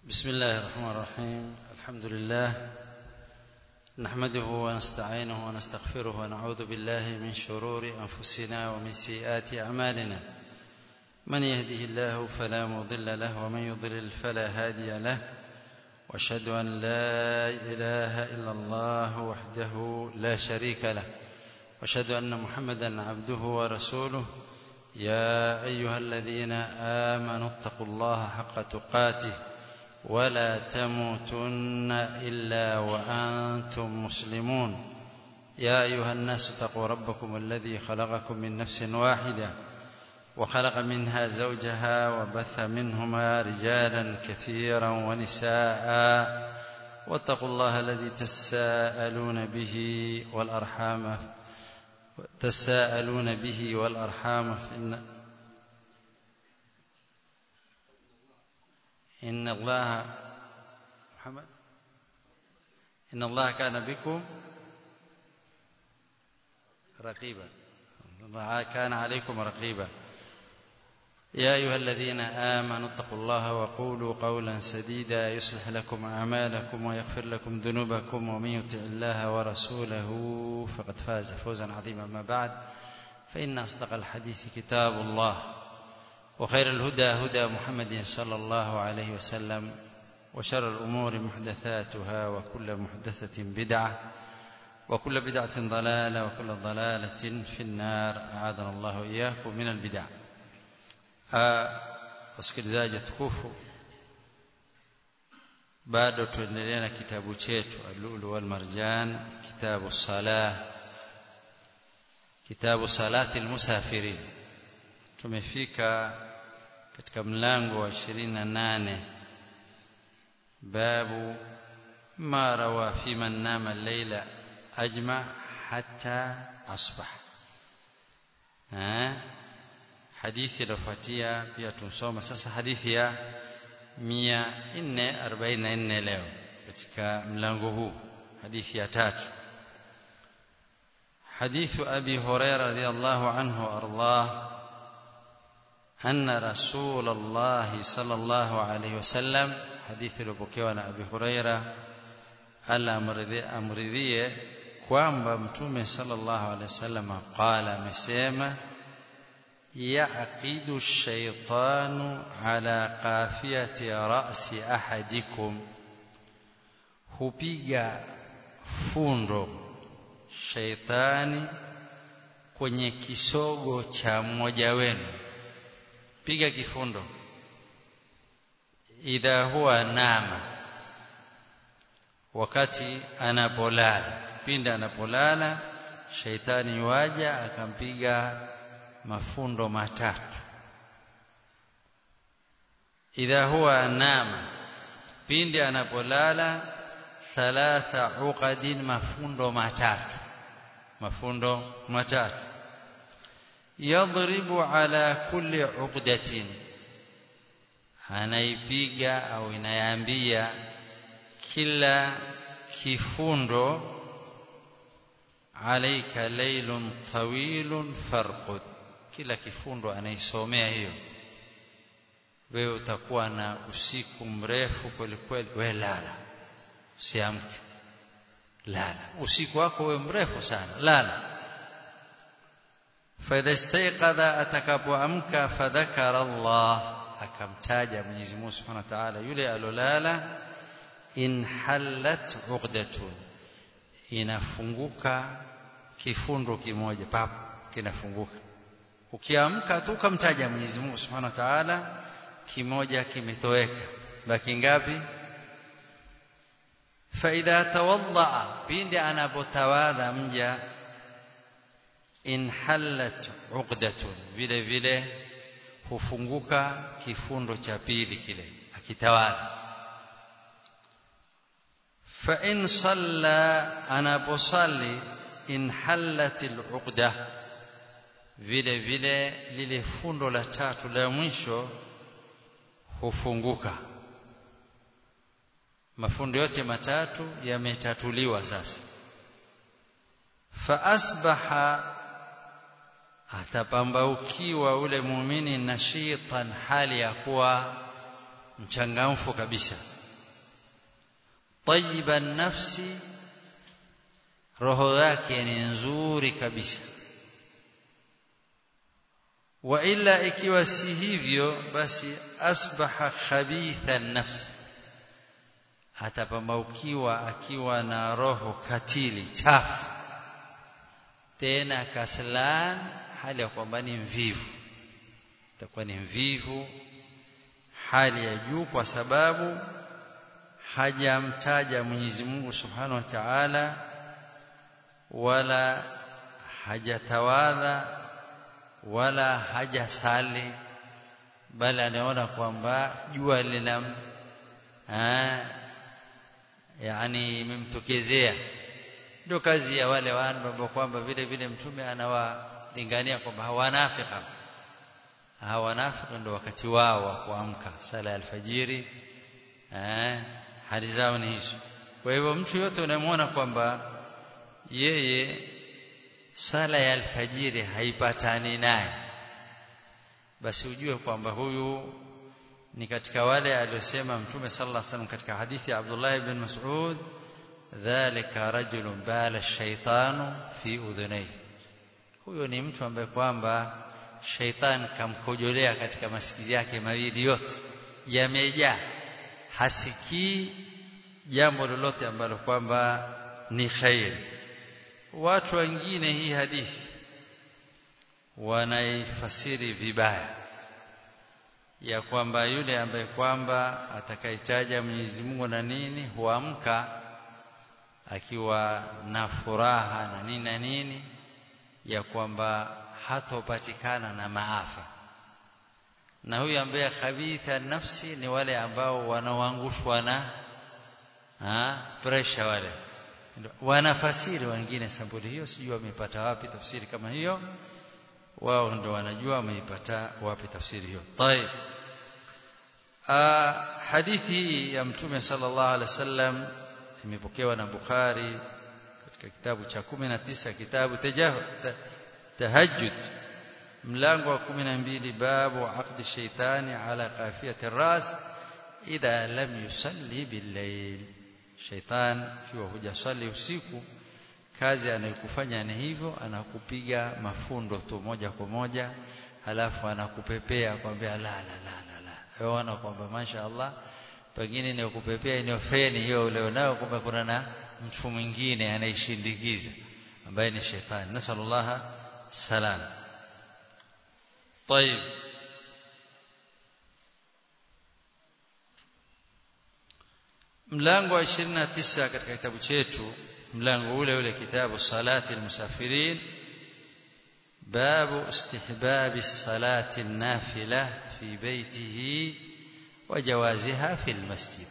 بسم الله الرحمن الرحيم الحمد لله نحمده ونستعينه ونستغفره ونعوذ بالله من شرور أنفسنا ومن سيئات أعمالنا من يهده الله فلا مضل له ومن يضلل فلا هادي له واشهد أن لا إله إلا الله وحده لا شريك له واشهد أن محمدا عبده ورسوله يا أيها الذين آمنوا اتقوا الله حق تقاته ولا تموتن إلا وأنتم مسلمون يا أيها الناس اتقوا ربكم الذي خلقكم من نفس واحدة وخلق منها زوجها وبث منهما رجالا كثيرا ونساء واتقوا الله الذي تساءلون به والأرحام تساءلون به والأرحام إن إن الله محمد إن الله كان بكم رقيبا الله كان عليكم رقيبا يا أيها الذين آمنوا اتقوا الله وقولوا قولا سديدا يصلح لكم أعمالكم ويغفر لكم ذنوبكم ومن يطع الله ورسوله فقد فاز فوزا عظيما ما بعد فإن أصدق الحديث كتاب الله وخير الهدى هدى محمد صلى الله عليه وسلم وشر الأمور محدثاتها وكل محدثة بدعة وكل بدعة ضلالة وكل ضلالة في النار أعاذنا الله إياكم من البدع wasikilizaji tukufu bado tuendelea na kitabu chetu al-lulu wal marjan kitabu salah kitabu salati al-musafirin tumefika katika mlango wa 28 babu ma rawa fi man nama al-layla ajma hatta asbah eh hadithi iliyofuatia pia tumsoma sasa hadithi ya 444 leo katika mlango huu hadithi ya tatu حديث أبي هريرة رضي الله عنه وأرضاه أن رسول الله صلى الله عليه وسلم حديث لبكيوان أبي هريرة ألا أمرذيه kwamba mtume sallallahu alaihi wasallam qala amesema يعقد الشيطان على قافية رأس أحدكم hupiga fundo shaitani kwenye kisogo cha mmoja wenu piga kifundo idha huwa nama wakati anapolala pindi anapolala shaitani waja akampiga mafundo matatu idha huwa nama pindi anapolala thalatha uqadin mafundo matatu mafundo matatu yadribu ala kulli uqdatin anaipiga au inayambia kila kifundo alaika laylun tawilun farqud kila kifundo anaisomea hiyo wewe utakuwa na usiku mrefu kweli kweli wewe lala usiamke lala usiku wako wewe mrefu sana lala فإذا استيقظ atakapoamka fadhakara Allah akamtaja Mwenyezi Mungu Subhanahu wa Ta'ala yule alolala in hallat uqdatun inafunguka kifundo kimoja papo kinafunguka ukiamka tu ukamtaja Mwenyezi Mungu Subhanahu wa Ta'ala kimoja kimetoweka baki ngapi faidha tawadda pindi anapotawadha mja in hallat uqdatun vile vile hufunguka kifundo cha pili kile akitawadha fa in salla anaposalli in hallat al vile vile lile fundo la tatu la mwisho hufunguka mafundo yote matatu yametatuliwa sasa fa asbaha atapambaukiwa ule muumini nashitan hali ya kuwa mchangamfu kabisa tayyiban nafsi roho yake ni nzuri kabisa wa illa ikiwa si hivyo basi asbaha khabitha nafsi atapambaukiwa akiwa na roho katili chafu tena kaslan hali ya kwamba ni mvivu itakuwa ni mvivu hali ya juu kwa sababu hajamtaja Mwenyezi Mungu Subhanahu wa Ta'ala wala hajatawadha wala hajasali bali anaona kwamba jua lina yani imemtokezea ndio kazi ya wale watu ambao kwamba vile vile mtume anawalingania kwamba hawanafika hawanafika ndio wakati wao wa kuamka sala ya alfajiri eh hali zao ni hizo kwa hivyo mtu yote unamwona kwamba yeye sala ya alfajiri haipatani naye basi ujue kwamba huyu ni katika wale aliosema mtume sallallahu alaihi wasallam katika hadithi ya Abdullah ibn Mas'ud dhalika rajulun bala shaitanu fi udhunayhi huyo ni mtu ambaye kwamba shaitan kamkojolea katika masikio yake mawili yote yamejaa hasikii jambo lolote ambalo kwamba ni khairi watu wengine hii hadithi wanaifasiri vibaya ya kwamba yule ambaye kwamba atakayetaja Mwenyezi Mungu na nini huamka akiwa na furaha na nini na nini ya kwamba hatopatikana na maafa na huyu ambaye khabitha nafsi ni wale ambao wanaoangushwa na ha, pressure wale wanafasiri wengine sampuli hiyo sijui wamepata wapi tafsiri kama hiyo wao ndo wanajua wameipata wapi tafsiri hiyo طيب hadithi ya mtume sallallahu alaihi wasallam imepokewa na Bukhari katika kitabu cha 19 kitabu tahajjud mlango wa 12 babu aqdi shaitani ala qafiyati ras idha lam yusalli bil-layl shaitan kiwa hujaswali usiku kazi anayokufanya ni hivyo anakupiga mafundo tu moja kwa moja halafu anakupepea kwambia la la la la la waona kwamba masha Allah pengine ni kupepea ni feni hiyo ule nao kumbe kuna na mtu mwingine anaishindikiza ambaye ni shetani nasallallahu salam طيب mlango wa 29 katika kitabu chetu mlango ule ule kitabu salati almusafirin babu istihbab salati an-nafila fi baytihi wa jawaziha fi almasjid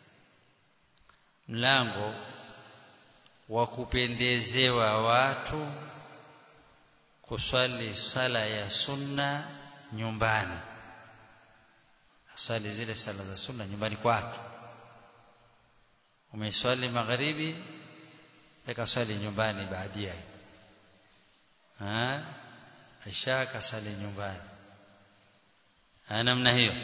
mlango wa kupendezewa watu kuswali sala ya sunna nyumbani asali zile sala za sunna nyumbani kwake umeswali magharibi akasali nyumbani baadia ah aisha kasali nyumbani namna hiyo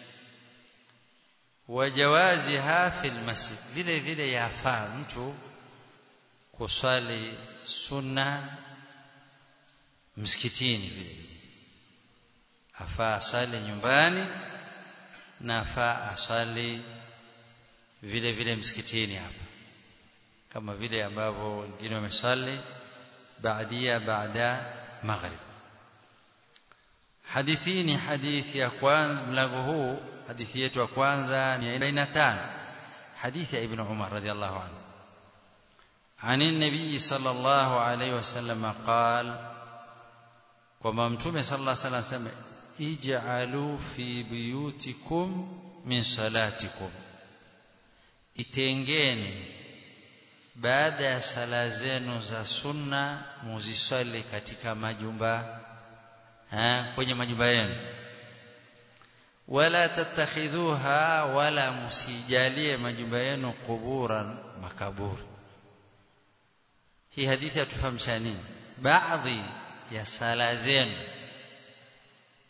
wajawazi hafil masjid vile vile yafaa mtu kuswali sunna msikitini vile vile afaa asali nyumbani na afaa asali vile vile msikitini hapa kama vile ambavyo wengine wamesali baadia baada maghrib hadithi ni hadithi ya kwanza mlango huu hadithi yetu ya kwanza ni 45 hadithi ya ibn Umar radhiallahu anhu عن النبي صلى الله عليه وسلم قال kwamba mtume sallallahu alaihi wasallam sema ij'alu fi buyutikum min salatikum itengeni baada ya sala zenu za sunna muzisali katika majumba ha, kwenye majumba yenu wala tattakhidhuha wala musijalie majumba yenu kuburan makaburi hii hadithi yatufahamisha nini baadhi ya sala zenu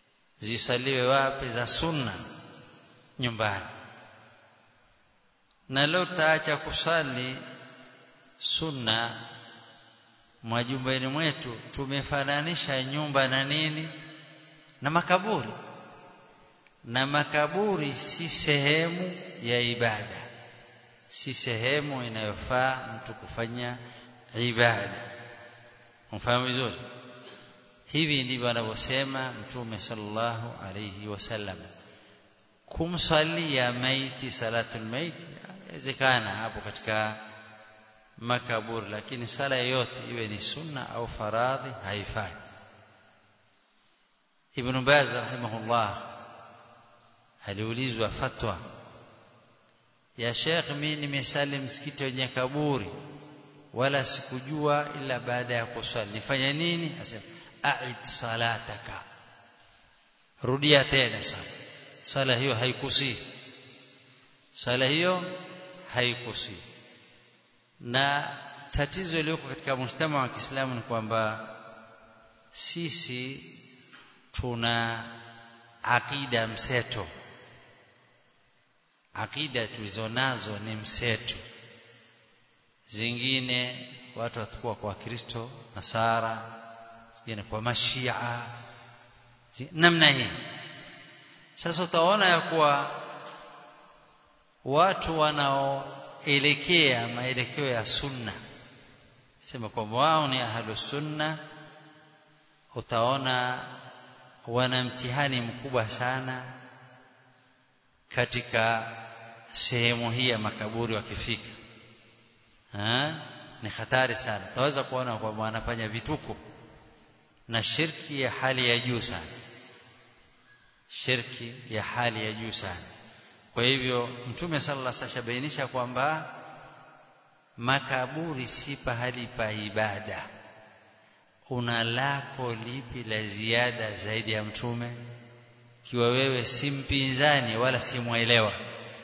zisaliwe wapi za sunna nyumbani na leo taacha kusali sunna majumbani mwetu tumefananisha nyumba na nini na makaburi na makaburi si sehemu ya ibada si sehemu inayofaa mtu kufanya ibada mfahamu vizuri hivi ndivyo anavyosema mtume sallallahu alayhi wasallam kumsalia maiti salatul maiti inawezekana hapo katika makaburi lakini sala yoyote iwe ni sunna au faradhi haifai ibn baz rahimahullah aliulizwa fatwa ya Sheikh mimi nimesali msikiti wenye kaburi wala sikujua ila baada ya kusali nifanye nini asema a'id salataka rudia tena sala sala hiyo haikusi sala hiyo haikusi na tatizo lililoko katika mshtama wa Kiislamu ni kwamba sisi tuna akida mseto akida tulizonazo ni mseto zingine watu watakuwa kwa Kristo Nasara zingine kwa Mashia namna hii sasa utaona ya kuwa watu wanaoelekea maelekeo ya sunna sema kwamba wao ni ahlu sunna utaona wana mtihani mkubwa sana katika sehemu hii ya makaburi wakifika ni hatari sana utaweza kuona kwamba wanafanya vituko na shirki ya hali ya juu sana shirki ya hali ya juu sana kwa hivyo mtume sallallahu alaihi wasallam bainisha kwamba makaburi si pahali pa ibada una lako lipi la ziada zaidi ya mtume kiwa wewe si mpinzani wala si mwelewa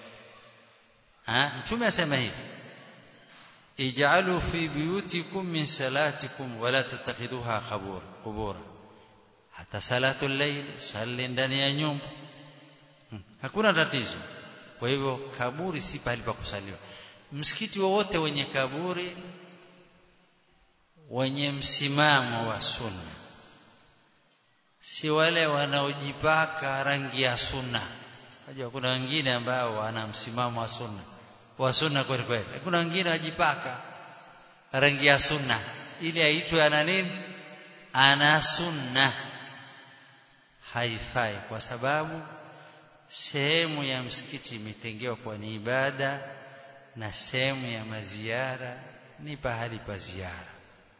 mtume asema hivi ij'alu fi buyutikum min salatikum wala tattakhiduha qabur qubura hata salatul layl salli ndani ya nyumba hmm. hakuna tatizo kwa hivyo kaburi si pahali pa kusaliwa msikiti wowote wenye kaburi wenye msimamo wa sunna si wale wanaojipaka rangi ya sunna unajua kuna wengine ambao wana msimamo wa sunna wa sunna kweli kweli kuna wengine wajipaka rangi ya sunna ili aitwe ana nini ana sunna haifai kwa sababu sehemu ya msikiti imetengewa kwa ni ibada na sehemu ya maziara ni pahali pa ziara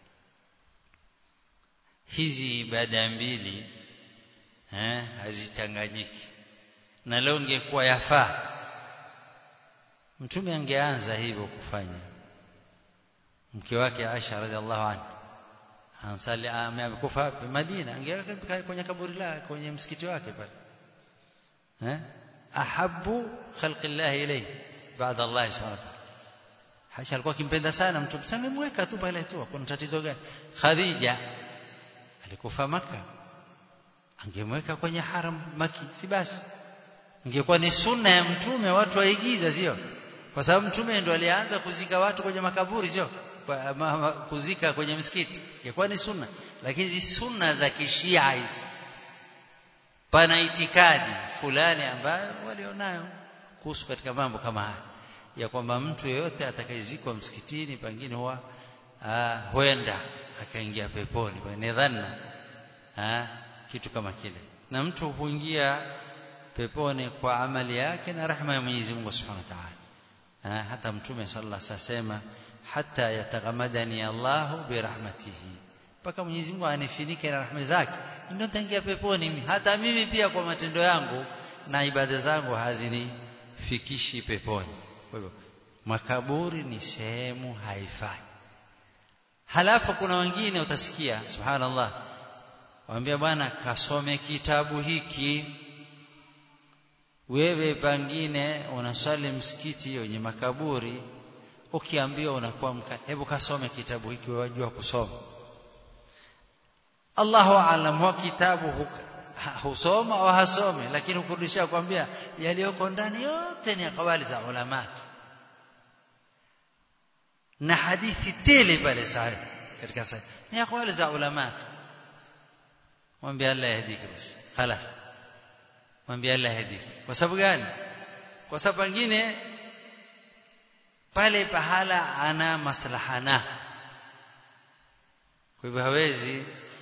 hizi ibada mbili eh hazichanganyiki na leo ingekuwa yafaa mtume angeanza hivyo kufanya mke wake Aisha radhiallahu anha ansali amekufa Madina angeweka kwenye kaburi lake kwenye msikiti wake pale eh ahabbu khalqillah ilayhi baada Allah subhanahu wa ta'ala Aisha alikuwa akimpenda sana mtume sangemweka tu pale tu kuna tatizo gani Khadija alikufa maka angemweka kwenye haram maki si basi ingekuwa ni sunna ya mtume watu waigiza sio kwa sababu mtume ndo alianza kuzika watu kwenye makaburi sio kuzika kwenye msikiti ingekuwa ni sunna lakini hizi sunna za kishia hizi pana itikadi fulani ambayo walionayo kuhusu katika mambo kama haya ya kwamba mtu yeyote atakayezikwa msikitini pengine huwa huenda akaingia peponi ni dhanna kitu kama kile na mtu huingia peponi kwa amali yake na rahma ya Mwenyezi Mungu Subhanahu wa Ta'ala hata mtume sallallahu alaihi wasallam hata yataghamadani Allahu birahmatihi mpaka Mwenyezi Mungu anifinike na rahma zake ndio nitaingia peponi mimi hata mimi pia kwa matendo yangu na ibada zangu hazinifikishi peponi kwa hivyo makaburi ni sehemu haifai halafu kuna wengine utasikia subhanallah waambia bwana kasome kitabu hiki wewe pangine unasali msikiti wenye makaburi ukiambiwa unakuwa mka hebu kasome kitabu hiki wewe wajua kusoma Allahu aalam wa kitabu husoma au hasome lakini ukurudisha kwambia yaliyoko ndani yote ni akawali za ulama na hadithi tele pale sahihi katika sahihi ni akwali za ulama mwambie Allah yahdiki basi خلاص mwambie Allah yahdiki kwa sababu gani kwa sababu pengine pale pahala ana maslaha na kwa hivyo hawezi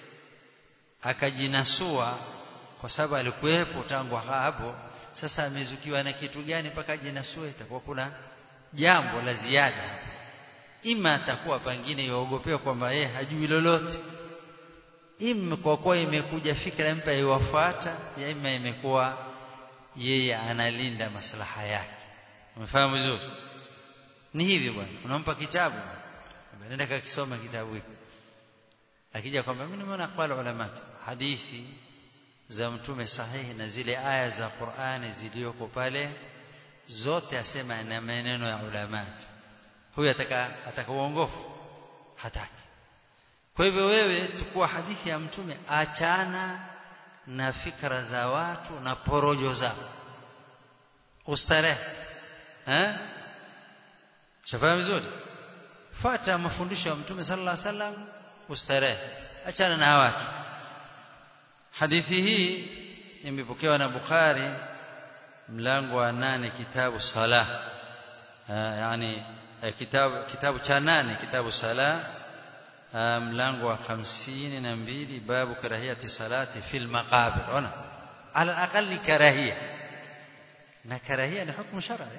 akajinasua kwa sababu alikuwepo tangu hapo sasa amezukiwa na kitu gani mpaka ajinasue itakuwa kuna jambo la ziada ima atakuwa pengine yaogopewa kwamba yeye hajui lolote ima kwa kuwa imekuja fikra mpya iwafuata ya ima imekuwa yeye analinda maslaha yake umefahamu vizuri ni hivi bwana unampa kitabu nenda kakisoma kitabu hiki akija kwamba mimi nimeona aqwal ulama hadithi za mtume sahihi na zile aya za Qur'ani zilizoko pale zote asema na maneno ya ulama huyu ataka ataka uongofu hataki kwa hivyo wewe tukua hadithi ya mtume achana na fikra za watu na porojo zao ustarehe eh shafahamu vizuri fuata mafundisho ya mtume sallallahu alaihi wasallam ustarehe achana na watu hadithi hii imepokewa na Bukhari mlango wa nane kitabu sala yani kitabu kitabu cha nane kitabu sala mlango wa hamsini na mbili babu karahiyati salati fil maqabir ona ala aqalli karahia na karahia ni hukumu shar'i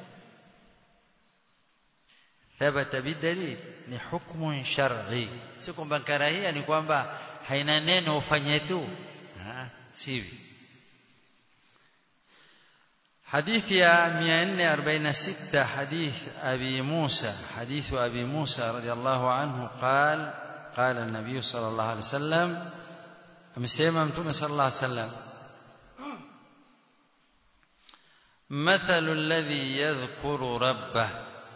ثبت بالدليل ni hukumu shar'i si kwamba karahia ni kwamba haina neno ufanye tu sivi حديث يا 446 حديث أبي موسى حديث أبي موسى رضي الله عنه قال قال النبي صلى الله عليه وسلم أمسيما متوم صلى الله عليه وسلم مثل الذي يذكر ربه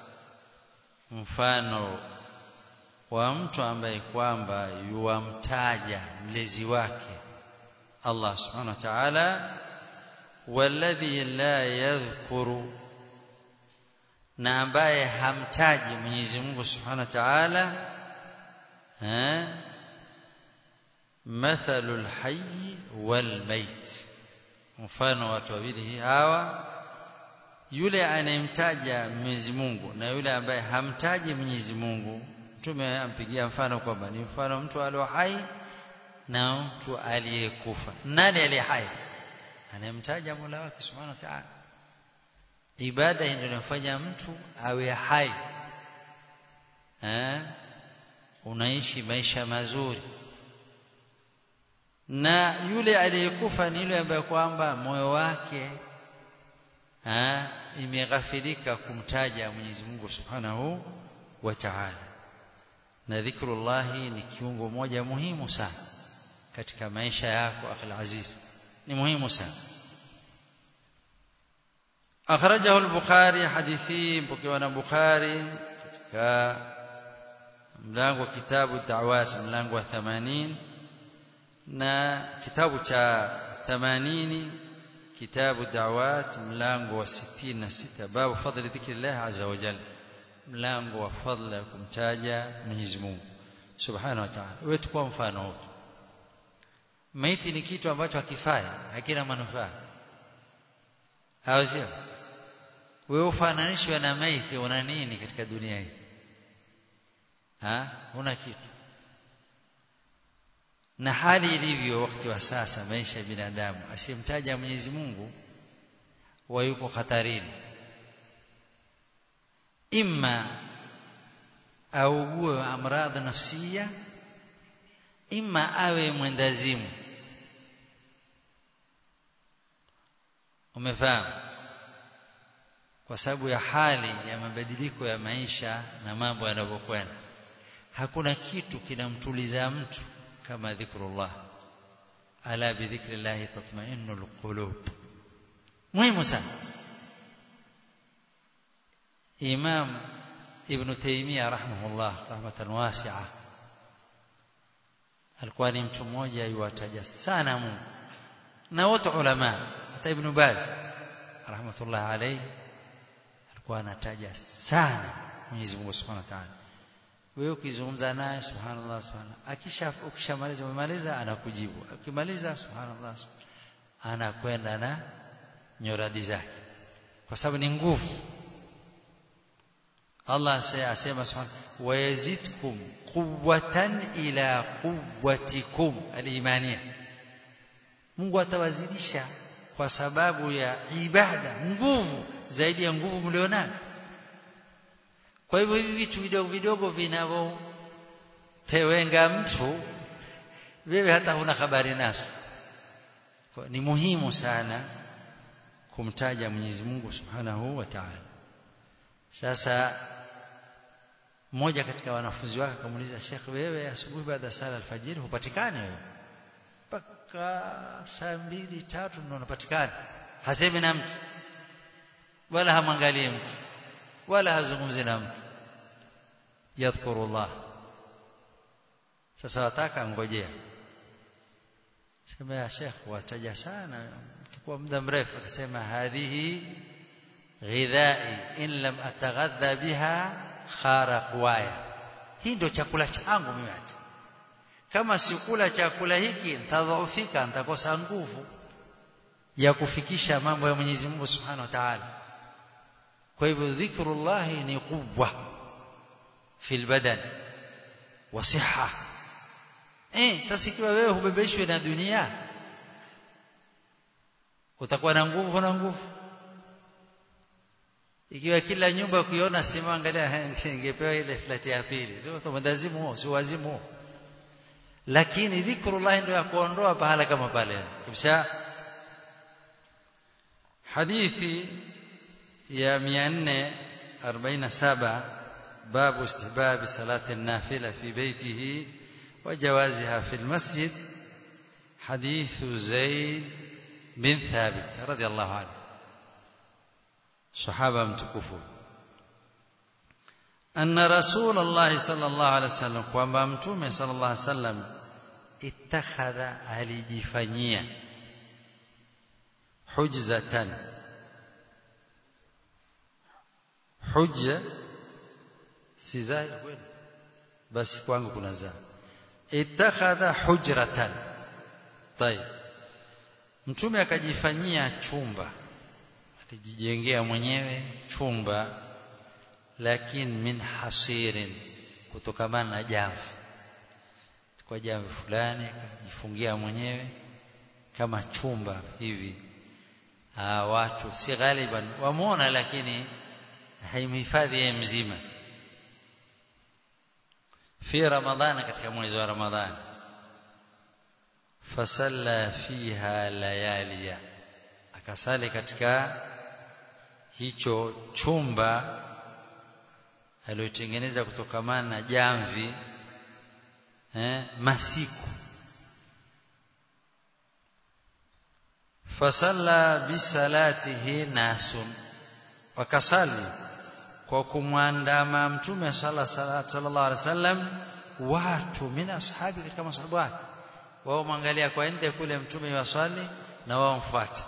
mfano wa mtu ambaye kwamba yuamtaja mlezi wake Allah subhanahu wa ta'ala walladhi la yadhkuru na ambaye hamtaji Mwenyezi Mungu subhanahu wa ta'ala eh mathalul hayy wal mayt mfano watu wawili hawa yule anayemtaja Mwenyezi Mungu na yule ambaye hamtaji Mwenyezi Mungu mtume ampigia mfano kwamba ni mfano mtu aliye hai na mtu aliyekufa nani aliye hai anayemtaja Mola wake Subhanahu wa Ta'ala ibada ndio inafanya mtu awe hai eh unaishi maisha mazuri na yule aliyekufa ni yule ambaye kwamba moyo wake ha, imeghafilika kumtaja Mwenyezi Mungu Subhanahu wa Ta'ala na dhikrullahi ni kiungo moja muhimu sana katika maisha yako akhil aziz ni muhimu sana akhrajahu al-bukhari hadithi mpokewa na bukhari katika mlango wa kitabu da'wat mlango wa 80 na kitabu cha 80 kitabu da'wat mlango wa 66 babu fadli dhikrillah azza wa jalla mlango wa fadla kumtaja Mwenyezi Mungu subhanahu wa ta'ala wewe tukua mfano wote maiti ni kitu ambacho hakifai hakina manufaa au sio wewe ufananishwe na maiti una nini katika dunia hii ha una kitu na hali ilivyo wakati wa sasa maisha ya binadamu asimtaja Mwenyezi Mungu wa yuko hatarini imma augue amradh nafsia imma awe mwendazimu umefahamu kwa sababu ya hali ya mabadiliko ya maisha na mambo yanavyokwenda hakuna kitu kinamtuliza mtu kama dhikrullah ala bidhikrillah tatma'innul qulub muhimu sana imam ibn taymiyyah rahimahullah rahmatan wasi'a alikuwa ni mtu mmoja yuwataja sana Mungu na wote ulama hata ibn baz rahmatullah alayhi alikuwa anataja sana Mwenyezi Mungu Subhanahu wa Ta'ala wewe ukizungumza naye subhanallah subhanallah akisha ukishamaliza umemaliza anakujibu akimaliza subhanallah anakwenda na nyoradi zake kwa sababu ni nguvu Allah asema subhanahu wa yazidkum quwwatan ila quwwatikum alimania Mungu atawazidisha kwa sababu ya ibada nguvu zaidi ya nguvu mlionayo kwa hivyo hivi vitu vidogo vidogo vinavyotewenga mtu wewe hata huna habari nazo ni muhimu sana kumtaja Mwenyezi Mungu Subhanahu wa Ta'ala sasa mmoja katika wanafunzi wake akamuuliza Sheikh wewe asubuhi baada ya sala alfajiri hupatikani wewe mpaka saa mbili tatu ndio unapatikana hasemi na mtu wala hamwangalii mtu wala hazungumzi na mtu yadhkurullah sasa wataka ngojea sema ya Sheikh wataja sana kwa muda mrefu akasema hadhihi ghidhai in lam ataghadha biha khara qwaya hii ndio chakula changu mimi hata kama sikula chakula hiki nitadhoofika nitakosa nguvu ya kufikisha mambo ya Mwenyezi Mungu Subhanahu wa Ta'ala kwa hivyo dhikrullah ni quwwa fil badan wa siha eh sasa ikiwa wewe hubebeshwe na dunia utakuwa na nguvu na nguvu ikiwa kila nyumba kuiona sima angalia ningepewa ile flat ya pili sio kama ndazimu sio wazimu lakini dhikrullah ndio ya kuondoa pahala kama pale kisha hadithi ya 447 babu istihbab salati an-nafila fi baytihi wa jawaziha fi al-masjid حديث زيد بن ثابت رضي الله عنه صحابة متكفون أن رسول الله صلى الله عليه وسلم kwamba mtume صلى الله عليه وسلم اتخذ alijifanyia hujzatan hujja si zai kweli basi kwangu kuna zaa itakhadha hujratan tayib mtume akajifanyia chumba alijijengea mwenyewe chumba lakini min hasirin kutokamana na jamvi kwa jamvi fulani akajifungia mwenyewe kama chumba hivi Aa, watu si ghaliban wamuona lakini haimhifadhi yeye mzima fi ramadhana katika mwezi wa ramadhani fasalla fiha layalia akasali katika hicho chumba aliyotengeneza kutokamana na jamvi eh, masiku fasalla bisalatihi nasun wakasali kwa kumwandama mtume sallallahu alaihi wasallam watu min ashabi katika masahabu wake wao mwangalia kwa nje kule mtume waswali na wao mfuate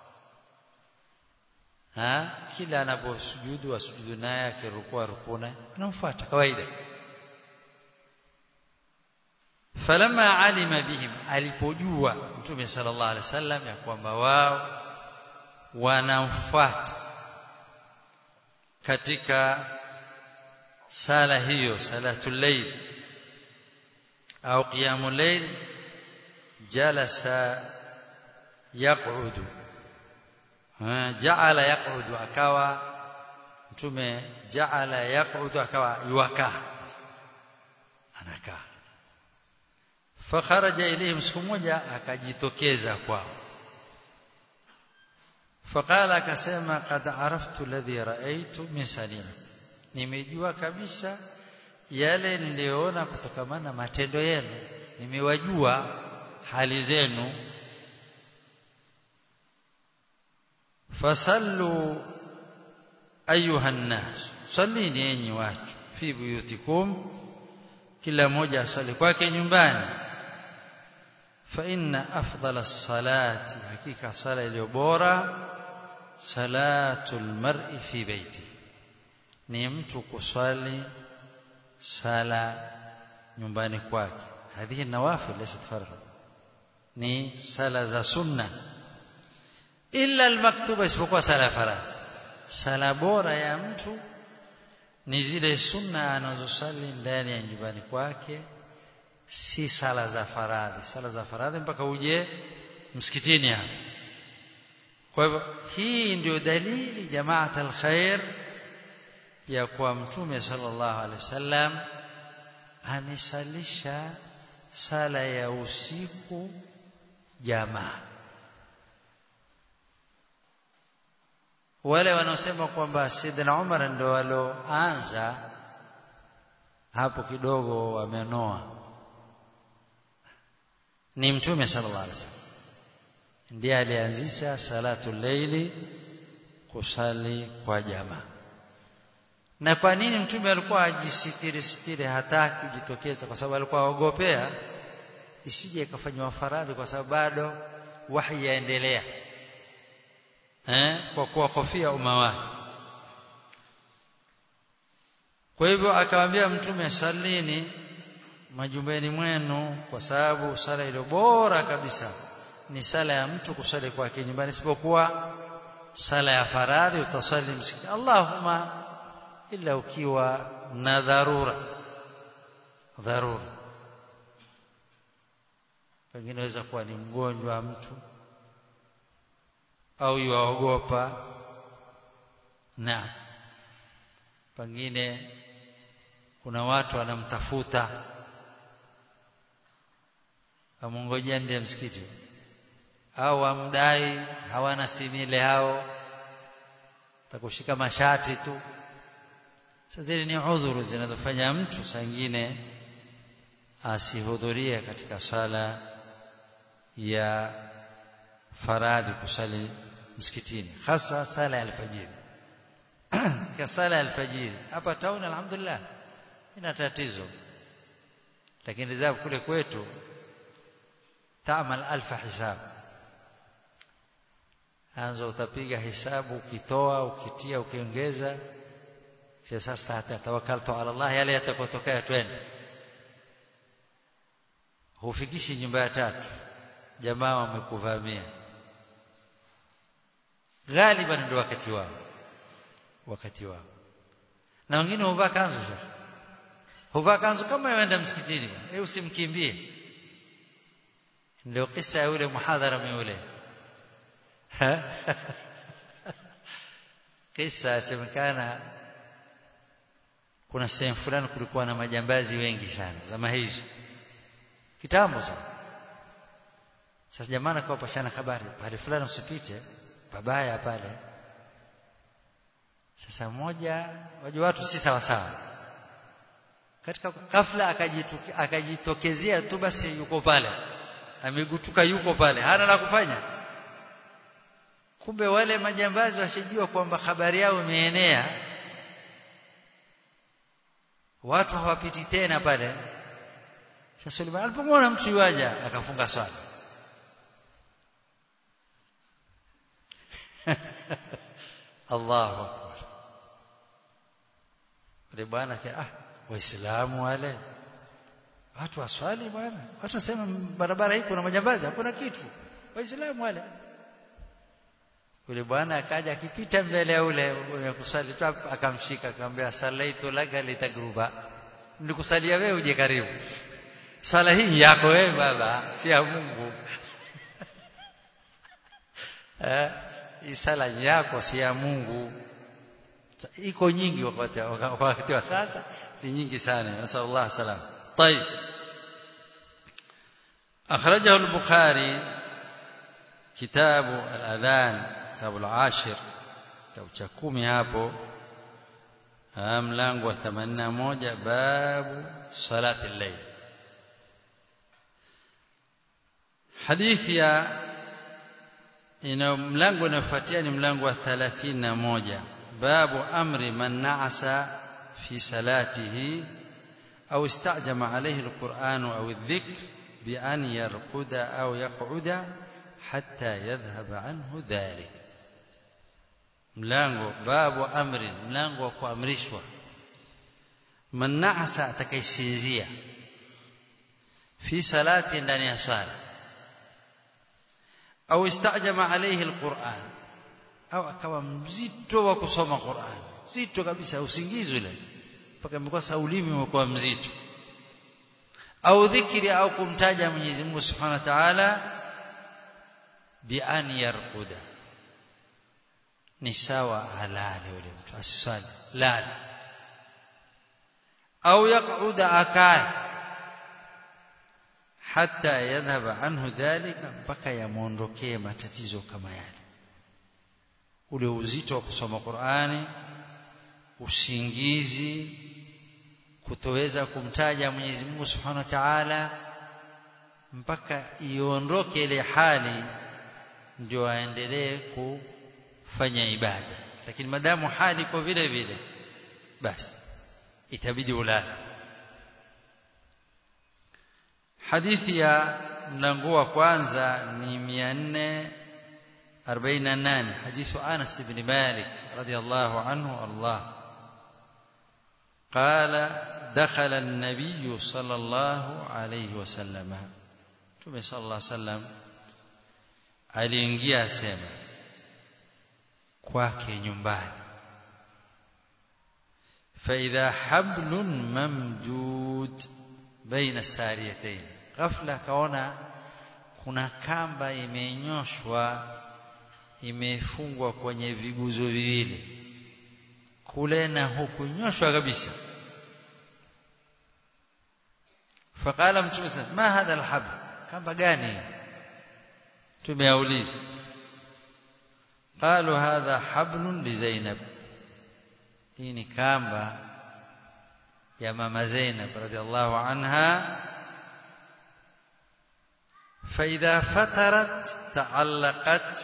ha kila anaposujudu asujudu naye akirukua rukuna anamfuata kawaida falamma alima bihim alipojua mtume sallallahu alaihi wasallam ya kwamba wao wanamfuata katika sala hiyo salatul layl au qiyamul layl jalasa yaqudu jaala yaqudu akawa mtume jaala yaqudu akawa yuwakaa anakaa fakharaja ilayhim siku moja akajitokeza kwao faqala akasema qad araftu alladhi raaitu min salima nimejua kabisa yale niliyoona kutokamana na matendo yenu nimewajua hali zenu fasallu ayuha nnas sallini enyi watu fi buyutikum kila mmoja asali kwake nyumbani fa inna afdala salati hakika sala iliyo bora salatul mar'i fi baiti ni mtu kuswali sala nyumbani kwake hadhihi nawafil laysa fardh ni sala za sunna illa almaktuba isipokuwa sala ya faradhi sala bora ya mtu ni zile sunna anazosali ndani ya nyumbani kwake si sala za faradhi sala za faradhi mpaka uje msikitini hapo kwa hivyo hii ndio dalili jamaat alkhair ya kuwa mtume sallallahu alaihi wasallam amesalisha sala ya usiku jamaa wale wanaosema kwamba Saidina Umar ndio walioanza hapo kidogo wamenoa ni mtume sallallahu alaihi wasallam ndiye alianzisha salatu leili kusali kwa jamaa na kwa nini mtume alikuwa ajisitiri sitiri hataki kujitokeza kwa sababu alikuwa aogopea isije ikafanywa faradhi kwa sababu bado wahi yaendelea eh kwa kuwahofia umma wake kwa hivyo akamwambia mtume salini majumbani mwenu kwa sababu sala ile bora kabisa ni sala ya mtu kusali kwake nyumbani isipokuwa sala ya faradhi utasali msikiti Allahumma ila ukiwa na dharura dharura pengine inaweza kuwa ni mgonjwa mtu au yuaogopa na pengine kuna watu wanamtafuta amongojea ndiye msikiti au amdai hawana simile hao takushika mashati tu sasa zile ni udhuru zinazofanya mtu saa nyingine asihudhurie katika sala ya faradhi kusali msikitini hasa sala ya alfajiri kwa sala ya alfajiri hapa town alhamdulillah ina tatizo lakini rizab kule kwetu taamal alfa hisab anza utapiga hisabu ukitoa ukitia ukiongeza sasa hata tawakkaltu ala Allah yale yatakotokea twende hufikishi nyumba ya tatu jamaa wamekuvamia ghaliban ndio wakati wao wakati wao na wengine huvaa kanzu sasa huvaa kanzu kama yaenda msikitini eh usimkimbie ndio kisa ya yule muhadhara yule kisa semekana kuna sehemu fulani kulikuwa na majambazi wengi sana zama hizo kitambo sana sasa jamaa akawa pashana habari pale fulani usipite pabaya pale sasa mmoja wajua watu si sawa sawa katika ghafla akajitokezea tu basi yuko pale amegutuka yuko pale hana la kufanya kumbe wale majambazi washijua kwamba habari yao imeenea watu hawapiti tena pale sasa Suleiman alipomwona mtu yuaja akafunga swala Allahu akbar Yule bwana ah waislamu wale watu waswali bwana watu wasema barabara hii kuna majambazi hakuna kitu waislamu wale yule bwana akaja akipita mbele ya ule mwenye kusali tu akamshika akamwambia salaitu laka litagruba nikusalia wewe uje karibu sala hii yako wewe baba si ya Mungu eh hii sala yako si ya Mungu iko nyingi wakati wakati wa sasa ni nyingi sana nasallallahu salam طيب أخرجه البخاري كتاب الأذان كتاب العاشر كتاب cha 10 hapo mlango wa 81 babu salati al-layl hadithi ya ina mlango unaofuatia ni mlango wa 31 babu amri man na'asa fi salatihi au istajama alayhi alquran au adh-dhikr bi an yarquda au yaq'uda hatta yadhhab anhu dhalik mlango babu amri mlango wa kuamrishwa man na'asa atakayesinzia fi salati ndani ya sala au istajama alayhi alquran au akawa mzito wa kusoma Qur'an mzito kabisa usingizi ule mpaka imekuwa saulimi imekuwa mzito au dhikri au kumtaja Mwenyezi Mungu Subhanahu wa Ta'ala bi an yarquda ni sawa halali yule mtu asisali lala au yaquda akae hata yadhhaba anhu dhalika mpaka yamuondokee matatizo kama yale ule uzito wa kusoma Qur'ani usingizi kutoweza kumtaja Mwenyezi Mungu Subhanahu wa Ta'ala mpaka iondoke ile hali ndio aendelee kufanya ibada lakini madamu hali iko vile vile basi itabidi ulale hadithi ya mlango wa kwanza ni 448 hadithu Anas ibn Malik radiyallahu anhu Allah قال دخل النبي صلى الله عليه وسلم Mtume صلى الله عليه وسلم aliingia sema kwake nyumbani فإذا حبل ممدود بين الساريتين ghafla kaona kuna kamba imenyoshwa imefungwa kwenye viguzo viwili kule na huku nyoshwa kabisa faqala mtume sasa ma hadha alhabl kamba gani tumeauliza qalu hadha hablun li zainab hii ni kamba ya mama Zainab radhiallahu anha فإذا فترت تعلقت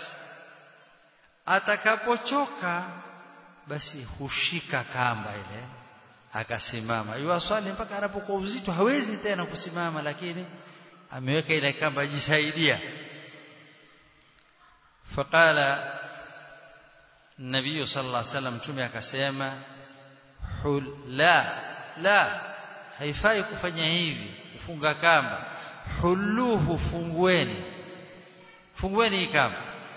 atakapochoka basi hushika kamba ile akasimama yuwaswali mpaka anapokuwa uzito hawezi tena kusimama lakini ameweka ile kamba ajisaidia faqala nabii sallallahu alaihi wasallam tume akasema hul la la haifai kufanya hivi kufunga kamba huluhu fungueni fungueni hii kamba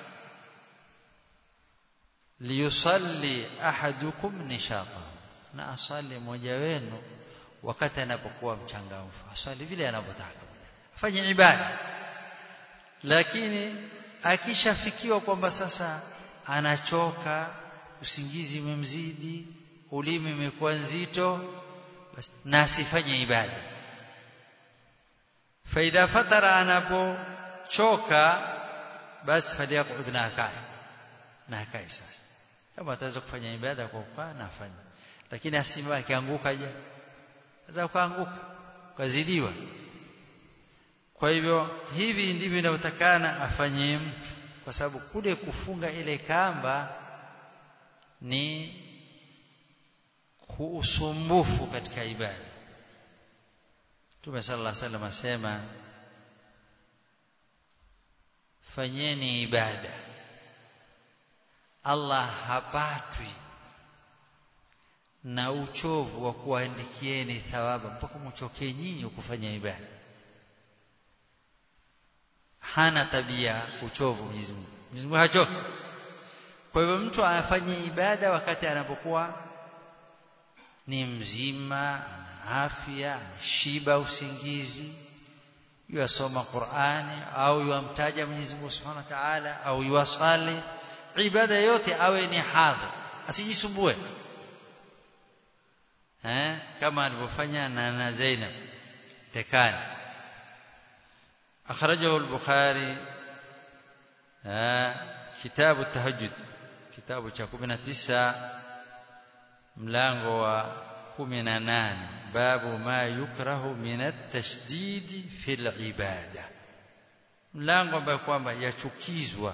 liyusalli ahadukum nishata na asali mmoja wenu wakati anapokuwa mchangamfu aswali vile anavyotaka afanye ibada lakini akishafikiwa kwamba sasa anachoka usingizi umemzidi ulimi umekuwa nzito basi na asifanye ibada faida fatara anapochoka basi faliyaqud na akae na akae sasa kama ataweza kufanya ibada kwa kukaa na afanye lakini asimama akianguka je aweza kuanguka kazidiwa kwa hivyo hivi ndivyo inavyotakana afanye mtu kwa sababu kule kufunga ile kamba ni usumbufu katika ibada Mtume sallallahu alaihi wasallam asema fanyeni ibada Allah hapatwi na uchovu wa kuandikieni thawaba mpaka mchokee nyinyi kufanya ibada hana tabia uchovu Mwenyezi Mungu Mwenyezi Mungu hachoki kwa hivyo mtu afanye ibada wakati anapokuwa ni mzima afya shiba usingizi yasoma Qur'ani au yamtaja Mwenyezi Mungu Subhanahu wa Ta'ala au yuwasali ibada yote awe ni hadhi asijisumbue eh kama alivyofanya na na Zainab tekani akhrajahu al-Bukhari kitabu tahajjud kitabu cha 19 mlango wa 18 babu ma yukrahu min at-tashdid fil ibada mlango ambao kwamba yachukizwa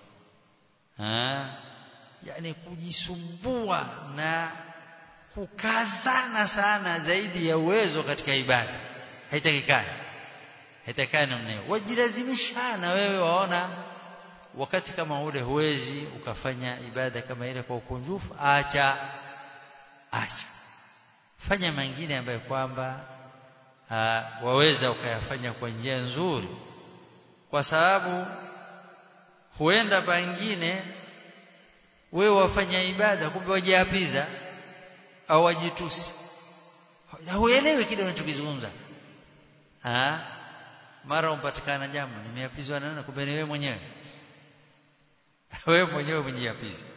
yani kujisumbua na kukazana sana zaidi ya uwezo katika ibada haitakikani haitakikani namna hiyo wajilazimishana wewe waona wakati kama ule huwezi ukafanya ibada kama ile kwa ukunjufu acha acha fanya mengine ambayo kwamba waweza ukayafanya kwa njia nzuri kwa sababu huenda pengine wewe wafanya ibada kumbe wajiapiza au wajitusi huelewi kile unachokizungumza ah mara umpatikana jambo nimeapizwa na nani kumbe ni wewe mwenyewe wewe mwenyewe umejiapiza